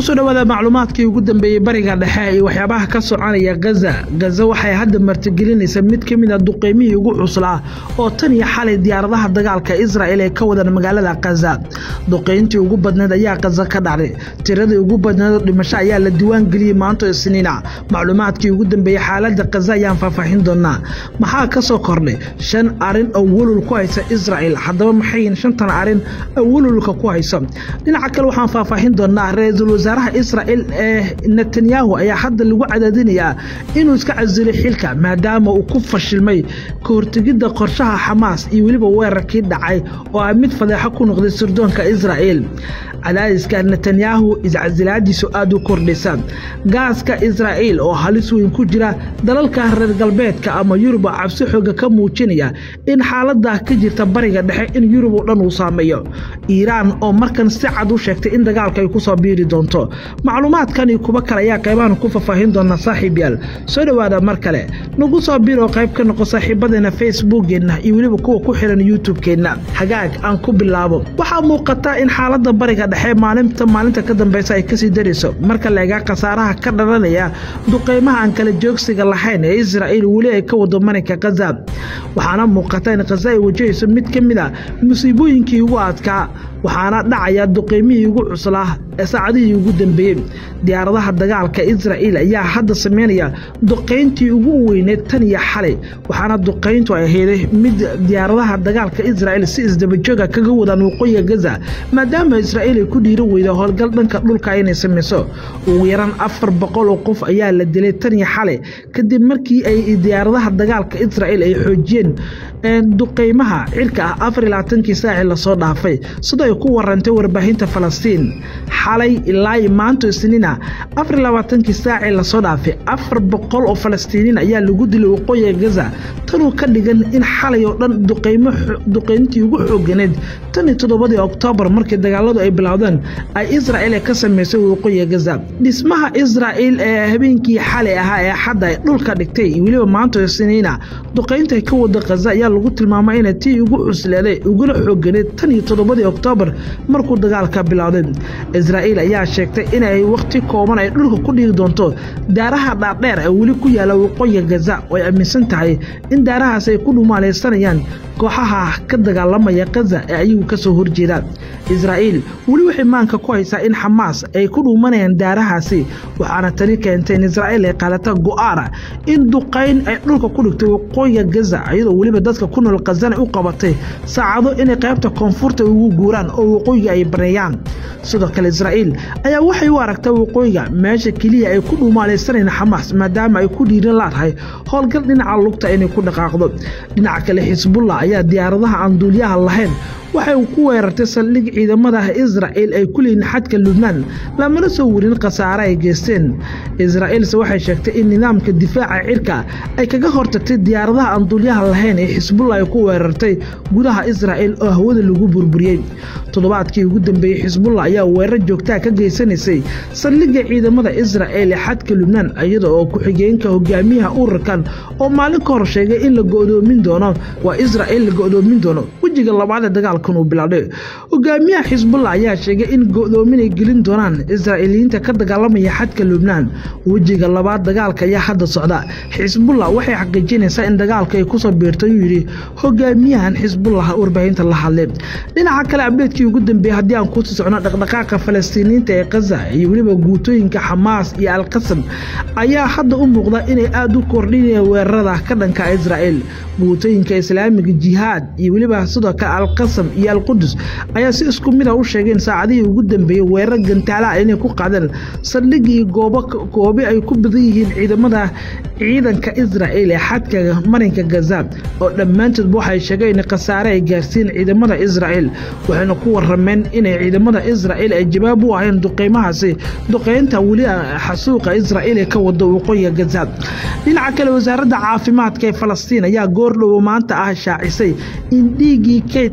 kusoo dhawaada macluumaadkii ugu dambeeyey bariga dhexe iyo waxyaabaha ka soconaya gaza gaza waxay hadda martigelinaysa mid ka mid a duqeymihii ugu cuslaa oo tan iyo xalay diyaaradaha dagaalka israel ay ka wadaan magaalada kaza duqeyntii ugu badneed ayaa kaza ka dhacday tiradii ugu badneed dhimasho ayaa la diiwaan geliyey maanto isniina macluumaadkii ugu dambeeyey xaalada kaza ayaan faahfaahin doonaa maxaa ka soo kordhay shan arin oo welul ku haysa israel haddaba maxay shantan arin oo welulka ku hayso dhinaca kale waxaan faahfaahin doonaa ra-iisul wasaaraha israel ee netanyahu ayaa hadda lagu cadaadinayaa inuu iska casilay xilka maadaama uu ku fashilmay ka hortegidda qorshaha xamaas iyo weliba weerarkii dhacay oo ah mid fadeexo ku noqday sirdoonka israel cadaadiska netanyahu iscasilaadiisu aada u kordhaysa gaaska israel oo halis weyn ku jira dalalka reer galbeedka ama yurub oo cabsi xooga ka muujinaya in xaalada ka jirta bariga dhexe in yurub oo dhan uu saameeyo iiraan oo markan si cad u sheegtay in dagaalka ay kusoo biiri doonto macluumaadkan iyo kuwo kale ayaa qaybahan ku faahfaahin doona saaxiib yaal soo dhowaada mar kale nagu soo biir oo qayb ka noqo saaxiibadeena facebookeenna iyo weliba kuwa ku xiran youtube-keenna hagaag aan ku bilaabo waxaa muuqata in xaalada bariga dhexe maalinta maalinta ka dambeysa ay kasii darayso marka la egaa khasaaraha ka dhalanaya duqeymaha aan kala joogsiga lahayn ee israel weli ay ka wado marinka kaza waxaana muuqata in kaza ay wajahayso mid ka mid a musiibooyinkii ugu adkaa waxaana dhacaya duqeymihii ugu cuslaa ee saacadihii ugu dambeeyey diyaaradaha dagaalka israel ayaa hadda sameynaya duqayntii ugu weyneed tan iyo xalay waxaana duqayntu ay aheyday mid diyaaradaha dagaalka israel si isdabajooga kaga wadaan waqooyiga gaza maadaama israel ay ku dhiiri weyda howlgal dhanka dhulka inay samayso ugu yaraan afar boqol oo qof ayaa la dilay tan iyo xalay kadib markii ay diyaaradaha dagaalka israel ay xoojiyeen duqeymaha cirka ah afar iyo labaatankii saaci lasoo dhaafay sidoo ay ku warantay warbaahinta falastiin xalay ilaa maanto isniina afar iyo labaatankii saaci lasoo dhaafay afar boqol oo falastiiniin ayaa lagu dilay waqooyiga gaza tanuu ka dhigan in xalay oo dhan duqeyntii ugu xooganeed tan iyo toddobadii oktoobar markii dagaaladu ay bilowdeen ay israel ka sameysay waqooyiga gaza dhismaha israel ee habeenkii xalay ahaa ee xadda ay dhulka dhigtay iyo weliba maanto isniina duqeynta ka wada kaza ayaa lagu tilmaamay inay tii ugu cusleeday uguna xooganeed tan iyo toddobadii oktoobar markuu dagaalka bilowday israel ayaa sheegtay inay wakhti kooban ay dhulka ku dhigi doonto daaraha dhaadheer ee weli ku yaala waqooyiga gaza oo ay aaminsan tahay in daarahaas ay ku dhumaalaysanayaan kooxaha ka dagaalamaya kaza ee ayagu ka soo horjeeda israel weli waxay maanka ku haysaa in xamaas ay ku dhuumanayaan daarahaasi waxaana tani keentay in israel ay qaadata go'aana in duqayn ay dhulka ku dhigtay waqooyiga gaza iyadoo weliba dadka ku nool kazana u qabatay saacado inay qaybta koonfurta ugu guuraan oo waqooyiga ay baneeyaan sidoo kale israel ayaa waxay u aragtaa waqooyiga meesha keliya ay ku dhuumaalaysanayaan xamaas maadaama ay ku dhiiran laadahay howlgal dhinaca lugta inay ku dhaqaaqdo dhinaca kale xisbullah ayaa diyaaradaha aan duuliyaha lahayn waxay ku weerartay saldhig ciidamada israel ay ku leeyiin xadka lubnaan lamana soo warin khasaare ay geysteen israelse waxay sheegtay in nidaamka difaaca cirka ay kaga hortagtay diyaaradaha aan duulyaha lahayn ee xisbullah ay ku weerartay gudaha israel oo hawada lagu burburiyey toddobaadkii ugu dambeeyey xisbullah ayaa weerar joogtaa ka geysanaysay saldhigga ciidamada israel ee xadka lubnaan iyada oo ku-xigeenka hogaamiyaha ururkan oo maalin ka hor sheegay in la go'doomin doono waa israel la go'doomin doono wejiga labaad ee dagaalkan uu bilaabday hogaamiyaha xisbullah ayaa sheegay in go'doomin ay gelin doonaan israa'iiliyiinta ka dagaalamaya xadka lubnaan wejiga labaad dagaalka ayaa hadda socda xisbullah waxay xaqiijinaysaa in dagaalka ay kusoo biirtay uu yidhi hogaamiyahan xisbullah warbaahinta la hadlay dhinaca kale abdeedkii ugu dambeeyey haddii aan kusii socno dhaqdhaqaaqa falastiiniyiinta ee kaza iyo weliba guutooyinka xamaas iyo alqasam ayaa hadda u muuqda inay aada u kordhinayaan weerarada ka dhanka israel guutooyinka islaamiga jihaad iyo weliba sidoo kale alqasam iyo alqudus ayaa si isku mid a u sheegeen saacadihii ugu dambeeyey weerar gantaalaha inay ku qaadeen saldhigi iyo goobo goobi ay ku badan yihiin ciidamada ciidanka israel ee xadka marinka gaza oo dhammaantoodba waxay sheegeen in khasaare ay gaarsiin ciidamada israel waxayna ku warameen inay ciidamada israel ay jawaab u ahayn duqeymahaasi duqeynta weli xasuuqa israel ee ka wado waqooyiga gaza dhinaca kale wasaaradda caafimaadka ee falastiin ayaa goordhowo maanta ah shaacisay in dhiiggii kaydka ahaa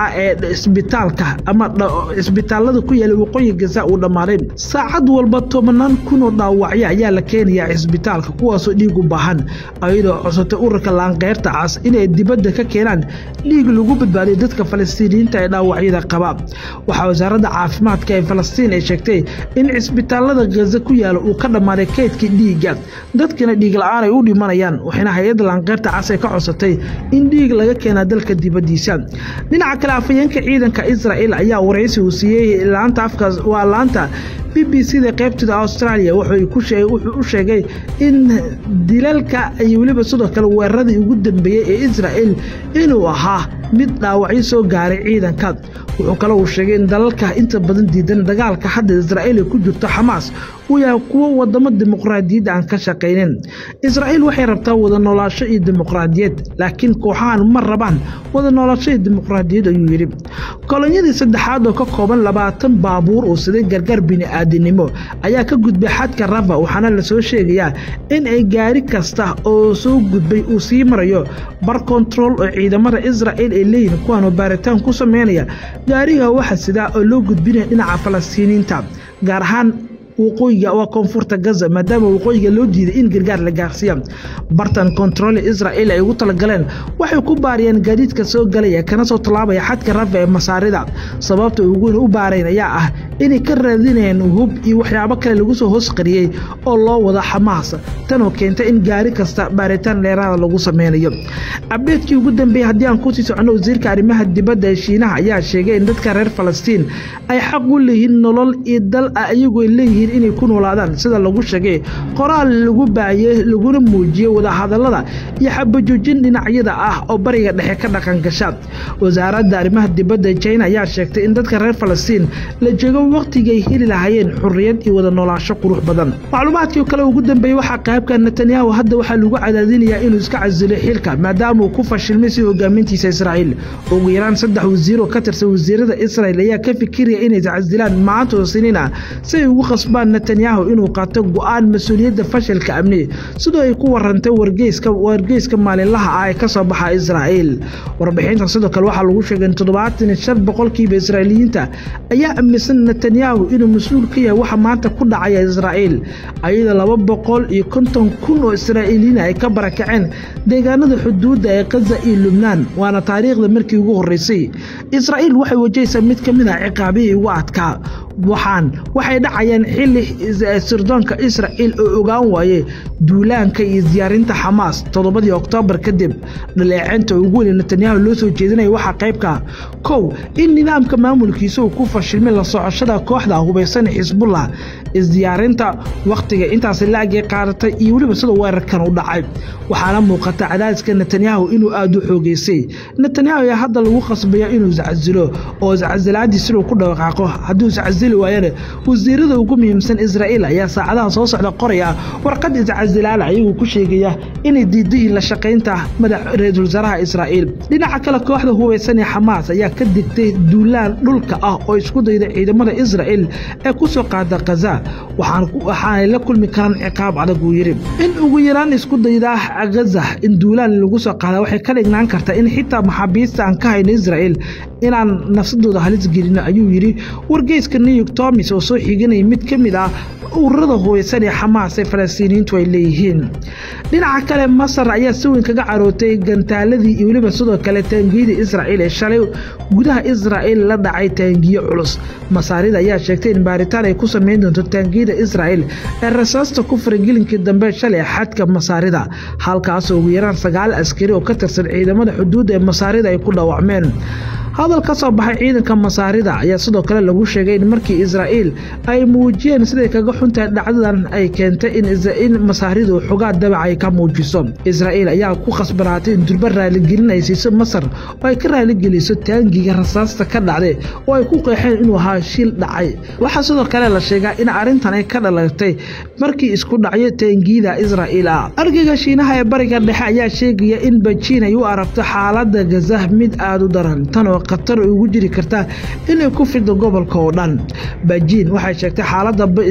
ahaa ee isbitaalka ama cisbitaalada ku yaala waqooyi gaza uu dhammaaday saacad walba tobanaan kunoo dhaawacyo ayaa la keenayaa cisbitaalka kuwaasoo dhiig u baahan ayadoo codsatay ururka laanqeyrta cas inay dibadda ka keenaan dhiig lagu badbaadiyo dadka falastiiniyiinta ee dhaawacyada qaba waxaa wasaaradda caafimaadka ee falastiin ay sheegtay in cisbitaalada gaza ku yaala uu ka dhammaaday kaydkii dhiigga dadkana dhiig la-aan ay u dhimanayaan waxayna hay-adda laanqeyrta cas ay ka codsatay in dhiig laga keenaa dalka dibaddiisa dhinaca kale afhayeenka ciidanka israa'el ayaa waraysi uu siiyey laanta afkaas waa laanta b b c da qaybtooda australia wuxuu u sheegay in dilalka iyo weliba sidoo kale weeraradii ugu dambeeyey ee israa'el inuu ahaa mid dhaawacyo soo gaaray ciidanka wuxuu kale uu sheegay in dalalka inta badan diidan dagaalka hadda israa'il ay ku jirto xamaas uu yahay kuwo wadamo dimuqraadiyadda aan ka shaqaynin israa'iil waxay rabtaa wada noolaasho iyo dimuqraadiyad laakiin kooxahan ma rabaan wada noolaasho iyo dimuqraadiyad ayuu yidhi kolonyadii saddexaad oo ka kooban labaatan baabuur uu siday gargaar bini'aadinimo ayaa ka gudbay xadka rafa waxaana lasoo sheegayaa in ay gaari kasta oo soo gudbay uu sii marayo bar kontarool oo ciidamada israa'il ay leeyihin kuwaanoo baaritaan ku sameynaya gaariga waxa sidaa oo loo gudbinaya dhinaca falastiiniinta gaar ahaan waqooyiga waa koonfurta gaza maadaama waqooyiga loo diiday in gargaar la gaarsiiya bartan kontaroole israa'il ay ugu talagaleen waxay ku baariyeen gaadiidka soo galaya kana soo tallaabaya xadka rafa ee masaarida sababta uguweyna u baarayn ayaa ah inay ka raadinayeen hub iyo waxyaabo kale lagu soo hoos qariyey oo loo wada xamaas tanoo keentay in gaari kasta baaritaan dheeraada lagu sameynayo abdeedkii ugu dambeeyey haddii aan kusii socono wasiirka arrimaha dibadda ee shiinaha ayaa sheegay in dadka reer falastiin ay xaq u leeyihiin nolol iyo dal ah iyagoo ay leeyihiin inay ku noolaadaan sida lagu sheegay qoraal lagu baayey laguna muujiyey wadahadallada iyo xabajoojin dhinacyada ah oo bariga dhexe ka dhaqan gasha wasaaradda arrimaha dibadda china ayaa sheegtay in dadka reer falastiin la joogo wakhtigay heli lahaayeen xurriyad iyo wada noolaasho qurux badan macluumaadkii kale ugu dambeeyey waxaa qaybka netanyahu hadda waxaa lagu cadaadinayaa inuu iska casilo xilka maadaama uu ku fashilmay si hogaamintiisa israa'iil ugu yaraan saddex wasiir oo ka tirsan wasiirada israa'il ayaa ka fikiraya inay iscasilaan maanta oo siniin ah si ay ugu qasbaan netanyahu inuu qaato go'aan mas-uuliyadda fashilka amni sidoo ay ku warantay wargeyska wargeyska maalinlaha ah ee ka soo baxa israa'iil warbixinta sidoo kale waxaa lagu sheegay in toddobaatan iyo shan boqolkiiba israa'iiliyiinta ayaa aaminsan netanyahu inuu mas-uul ka yahay waxa maanta ku dhacaya israa'iil ayadoo laba boqol iyo konton kun oo israa'iiliyiin ay ka barakaceen deegaanada xuduudda ee kaza iyo lubnaan waana taariikhda markii ugu horreysay israa'iil waxay wajahaysaa mid ka mid ah ciqaabihii ugu adkaa waxaan waxay dhacayaan xilli sirdoonka israa'iil oo ogaan waaye duulaanka iyo diyaarinta xamaas toddobadii oktoobar kadib dhaleeceynta ugu weyn netanyahu loo soo jeedinaya waxaa qaybka kow in nidaamka maamulkiisa uu ku fashilmay la socoshada kooxda hubaysan xisbullah isdiyaarinta wakhtiga intaasi la-agay qaadatay iyo weliba sida weerarkan u dhacay waxaana muuqata cadaadiska netanyahu inuu aada u xoogeysay netanyahu ayaa hadda lagu qasbaya inuu iscasilo oo iscasilaadiis inuu ku dhaqaaqo hadduu iscasili waayana wasiirada ugu muhiimsan israa'iil ayaa saacadaha soo socda qoraya warqad iscasilaala ayagoo ku sheegaya inay diidayiin la shaqaynta madax ra-iisul wasaaraha israa'iil dhinaca kale kooxda hubaysan ee xamaas ayaa ka digtay duulaan dhulka ah oo isku dayda ciidamada israa'iil ee ku soo qaada khaza waxaanay la kulmi karaan ciqaab adag uu yidhi in ugu yaraan isku dayda gaza in duulaan lagu soo qaada waxay ka dhignaan kartaa in xitaa maxaabiista aan ka hayno israa'iil inaan nafsadooda halis gelino ayuu yidhi wargeyska new york tomis oo soo xiganaya mid ka mid ah ururada hubaysan ee xamaas ee falastiiniyiintu ay leeyihiin dhinaca kale masar ayaa si weyn kaga carootay gantaaladii iyo weliba sidoo kale taangiyada israa'iil ee shalay gudaha israa'iil la dhacay taangiyo culus masaarida ayaa sheegtay in baaritaan ay ku samayn doonto taangiyada israa'iil ee rasaasta ku faragelinkii dambe shalay xadka masaarida halkaasoo ugu yaraan sagaal askari oo ka tirsan ciidamada xuduudda ee masaarida ay ku dhaawacmeen hadal ka soo baxay ciidanka masaarida ayaa sidoo kale lagu sheegay in markii israa'iil ay muujiyeen siday kaga xuntahay dhacdadan ay keentay in masaaridu xogaa dabac ay ka muujiso israa'iil ayaa ku khasbanaatay in durba raaligelin ay siiso masar oo ay ka raaligeliso taangiga rasaasta ka dhacday oo ay ku qeexeen inuu ahaa shil dhacay waxaa sidoo kale la sheegaa in arrintan ay ka dhalatay markii isku dhacyo taangiyada israa'iil ah argayga shiinaha ee bariga dhexe ayaa sheegaya in bajiin ay u aragto xaaladda gaza mid aada u daran tan oo khatar ugu jiri karta inay ku fido gobolka oo dhan bajiin waxay sheegtay xaaladda gaza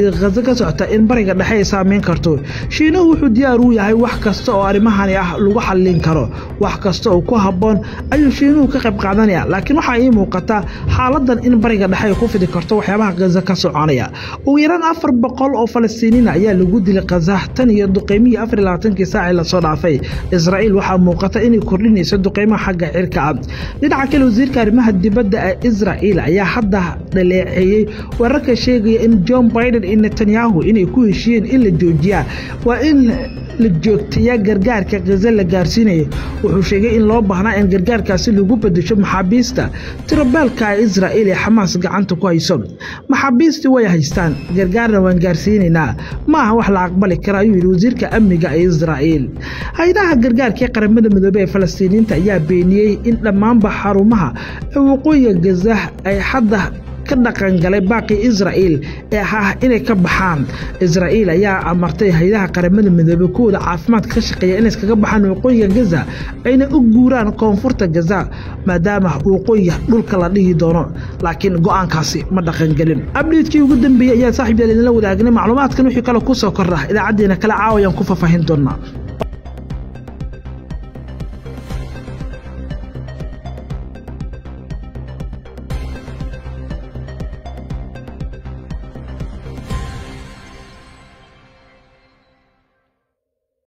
ka socota in bariga dhexe ay saameyn karto shiinuhu wuxuu diyaar u yahay wax kasta oo arrimahani ah lagu xallin karo wax kasta oo ku habboon ayuu shiinuhu ka qayb qaadanaya laakiin waxaa ii muuqata xaaladan in bariga dhexe ay ku fidi karto waxyaabaha khaza ka soconaya ugu yaraan afar boqol oo falastiiniina ayaa lagu dilay khaza tan iyo duqeymihii afar iyo labaatankii saacii lasoo dhaafay israa'iil waxaa muuqata inay kordhinayso duqeymaha xagga cirka ah dhinaca kale wasiirka arrimaha dibadda ee israa'iil ayaa hadda dhaleeceeyey wararka sheegaya in john biden iyo netanyahu inay ku heshiyeen in la joojiyaa waa in la joogtayaa gargaarka khaza la gaarsiinayo wuxuu sheegay in loo baahnaa in gargaarkaasi lagu bedesho maxaabiista tirabeelka ee israa'iil ee xamaas gacanta ku hayso maxaabiistii way haystaan gargaarna waan gaarsiinaynaa ma aha wax la aqbali kara ayuu yidhi wasiirka amniga ee israa'iil hay-adaha gargaarka ee qaramada midoobey ee falastiiniyiinta ayaa beeniyey in dhammaanba xarumaha ee waqooyiga gaza ay hadda ka dhaqangalay baaqii israa'iil ee ah inay ka baxaan israa'iil ayaa amartay hay-adaha qaramada midoobey kuwooda caafimaadka ka shaqeeya inay iskaga baxaan waqooyiga gaza ayna u guuraan koonfurta gaza maadaama waqooyiga dhulka la dhihi doono laakiin go-aankaasi ma dhaqangelin abdheedkii ugu dambeeyey ayaa saaxiib yaal idinla wadaagnay macluumaadkan wixii kale ku soo kordha idaacaddeena kale caawayaan ku faahfaahin doonaa